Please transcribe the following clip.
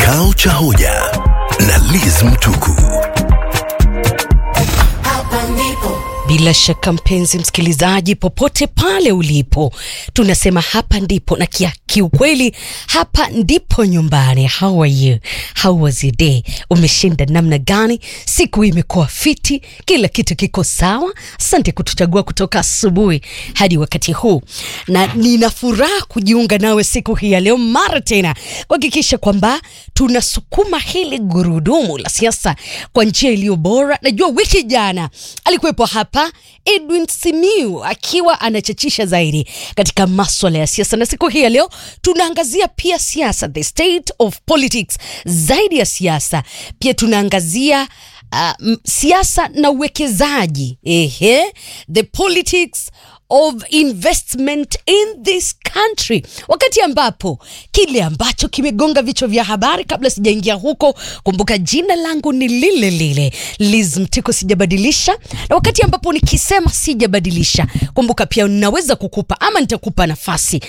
Kikao cha hoja na Liz Mtuku. Bila shaka mpenzi msikilizaji, popote pale ulipo, tunasema hapa ndipo, na kia kiukweli hapa ndipo nyumbani. How are you? How was your day? Umeshinda namna gani? Siku imekuwa fiti, kila kitu kiko sawa. Asante kutuchagua kutoka asubuhi hadi wakati huu, na nina furaha kujiunga nawe siku hii ya leo mara tena kuhakikisha kwamba tunasukuma hili gurudumu la siasa kwa njia iliyo bora. Najua wiki jana alikuwepo hapa Edwin Simiu akiwa anachachisha zaidi katika maswala ya siasa, na siku hii ya leo tunaangazia pia siasa, the state of politics. Zaidi ya siasa, pia tunaangazia uh, m- siasa na uwekezaji, ehe, the politics of investment in this country, wakati ambapo kile ambacho kimegonga vichwa vya habari. Kabla sijaingia huko, kumbuka jina langu ni lile lile Liz Mtiko, sijabadilisha. Na wakati ambapo nikisema sijabadilisha, kumbuka pia naweza kukupa ama nitakupa nafasi